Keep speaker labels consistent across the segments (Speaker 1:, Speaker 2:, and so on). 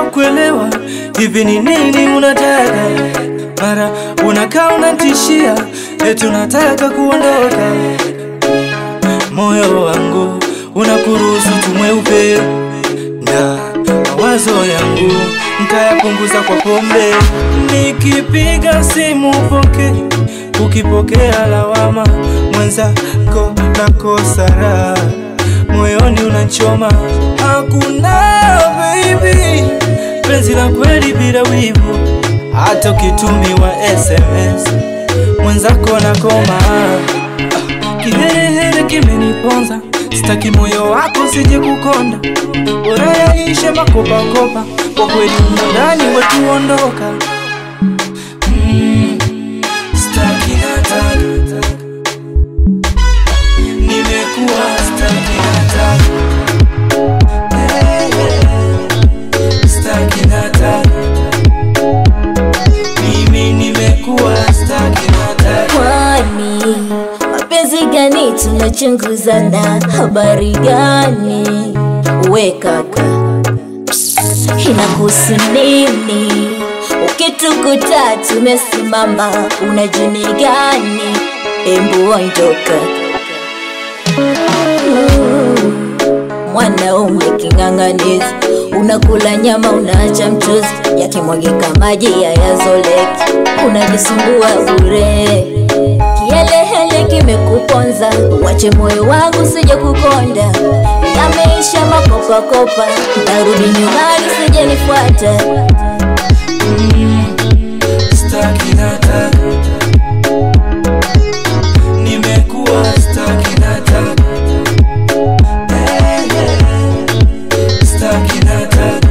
Speaker 1: kuelewa hivi ni nini unataka. Mara unakaa unatishia eti unataka kuondoka. Moyo wangu unakuruhusu tumweupe, na mawazo yangu ntayapunguza kwa pombe. Nikipiga simu poke, ukipokea lawama, mwenzako nakosa raha, moyoni unachoma. Hakuna baby, penzi la kweli bila wivu, hata ukitumiwa SMS mwenzako nakoma. Ah, Kiherehere kimeniponza, sitaki moyo wako sije kukonda, bora yaishe makopakopa, kwa kweli umo ndani wetu ondoka. Mm, sitaki nataka, nimekuwa sitaki nataka, Eh, eh, sitaki nataka, mimi nimekuwa sitaki nataka.
Speaker 2: Kwani mapenzi gani tunachunguzana? Habari gani we kaka, inakuhusu nini? Ukitukuta tumesimama, una jini gani? Embu ondoka. Mm, Mwanaume king'ang'anizi, unakula nyama unaacha mchuzi, yakimwagika maji hayazoleki, unajisumbua bure. Kielehele kimekuponza, wache moyo wangu sije kukonda, yameisha makopakopa, narudi nyumbani sije nifuata.
Speaker 1: Staki nataka, nimekuwa staki nataka, Eh, eh. staki nataka,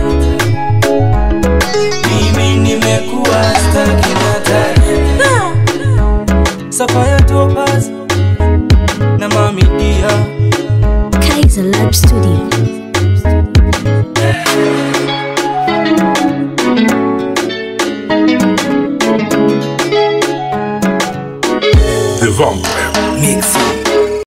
Speaker 1: mimi nimekuwa staki nataka. Safaya Topaz na Mami Dia
Speaker 2: Kaiser Lab Studio.
Speaker 3: The Vampire.
Speaker 1: Mix